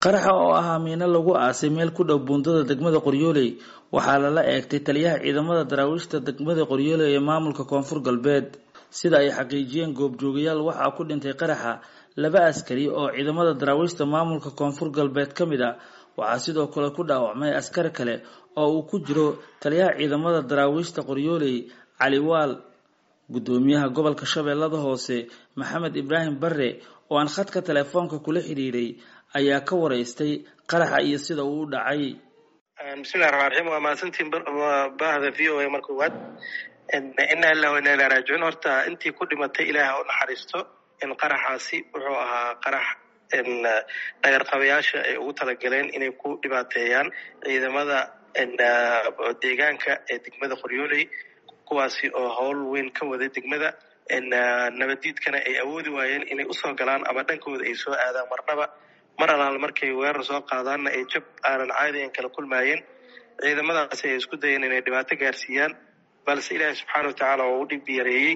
qaraxa oo ahaa miino lagu aasay meel ku dhow buundada degmada qoryooley waxaa lala eegtay taliyaha ciidamada daraawiishta degmada qoryooley ee maamulka koonfur galbeed sida ay xaqiijiyeen goobjoogayaal waxaa ku dhintay qaraxa laba askari oo ciidamada daraawiishta maamulka koonfur galbeed ka mid a waxaa sidoo kale ku dhaawacmay askar kale oo uu ku jiro taliyaha ciidamada daraawiishta qoryooley cali waal guddoomiyaha gobolka shabeellada hoose maxamed ibraahim barre oo aan khadka telefoonka kula xidhiiray ayaa ka waraystay qaraxa iyo sida uu u dhacay bismillahi raxmaan raxiim waa mahadsantiin baahda v o a marka koowaad ina illah ina ilaa raajicuun horta intii ku dhimatay ilaaha u naxariisto in qaraxaasi wuxuu ahaa qarax dhagarqabayaasha ay ugu talagaleen inay ku dhibaateeyaan ciidamada deegaanka ee degmada qoryooley kuwaasi oo howl weyn ka waday degmada nabaddiidkana ay awoodi waayeen inay usoo galaan ama dhankooda ay soo aadaan marnaba mar alaal markay weerar soo qaadaanna ay jab aanan caadiyan kala kulmaayeen ciidamadaasi ay isku dayeen inay dhibaato gaarsiiyaan balse ilaahi subxaana wa tacaala oo u dhib yareeyey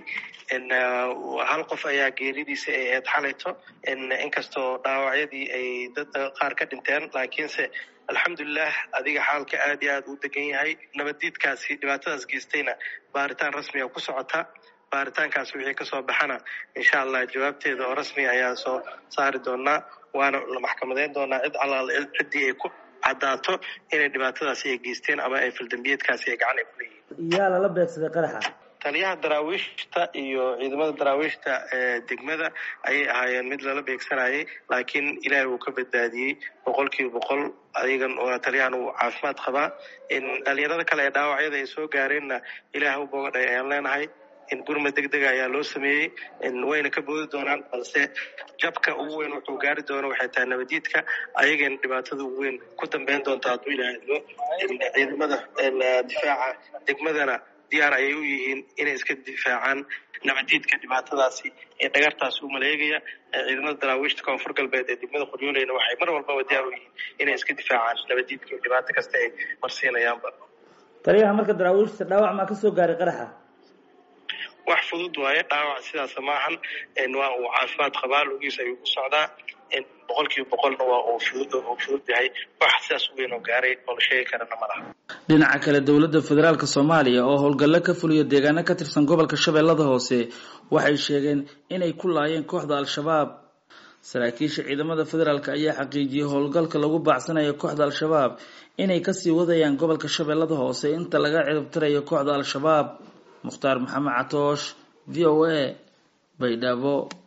hal qof ayaa geeridiisa ay ahayd xalayto inkastoo dhaawacyadii ay dad qaar ka dhinteen laakiinse alxamdulilah adiga xaalka aad iyo aad u degan yahay nabaddiidkaasi dhibaatadaas geystayna baaritaan rasmiga ku socota baaritaankaas wixii kasoo baxana insha allah jawaabteeda oo rasmiga ayaa soo saari doonaa waana la maxkamadeyn doonaa cid allaal ciddii ay ku caddaato inay dhibaatadaasi ay geysteen ama ay faldambiyeedkaasi ay gacan ay ku leeyihiin yaa lala beegsaday qaraxa taliyaha daraawiishta iyo ciidamada daraawiishta degmada ayay ahaayeen mid lala beegsanayay laakiin ilaahay uu ka badbaadiyey boqol kiiba boqol adigan taliyahan uu caafimaad qabaa dhalinyarada kale ee dhaawacyada ay soo gaareenna ilaah u boogadhay ayaan leenahay gurma deg dega ayaa loo sameeyey wayna ka boodi doonaan balse jabka ugu weyn wuxuu gaari doono waxay tahay nabadiidka ayagana dhibaatada ugu weyn ku dambeyn doonta hadduu ilaahdo ciidamada difaaca degmadana diyaar ayay u yihiin inay iska difaacaan nabadiidka dhibaatadaasi ee dhagartaasi u maleegaya ciidamada daraawiishta koonfur galbeed ee degmada qoryooleyna waxay mar walbaba diyaar u yihiin inay iska difaacaan nabadiidka iyo dhibaato kasta ay marsiinayaanba taliyaha marka daraawiishta dhaawac maa kasoo gaaray qaraxa wax fudud waaye dhaawac sidaas maahan waa uu caafimaad qabaa lugiis ayuu ku socdaa boqol kiiba boqolna waa uu fudud uu fudud yahay wax sidaas u weyn oo gaaray oo la sheegi karana ma laha dhinaca kale dowladda federaalka soomaaliya oo howlgallo ka fuliyo deegaano ka tirsan gobolka shabeellada hoose waxay sheegeen inay ku laayeen kooxda al-shabaab saraakiisha ciidamada federaalk ayaa xaqiijiyey howlgalka lagu baacsanayo kooxda al-shabaab inay kasii wadayaan gobolka shabeellada hoose inta laga ciribtirayo kooxda al-shabaab mukhtaar maxamed catoosh v o a baydhabo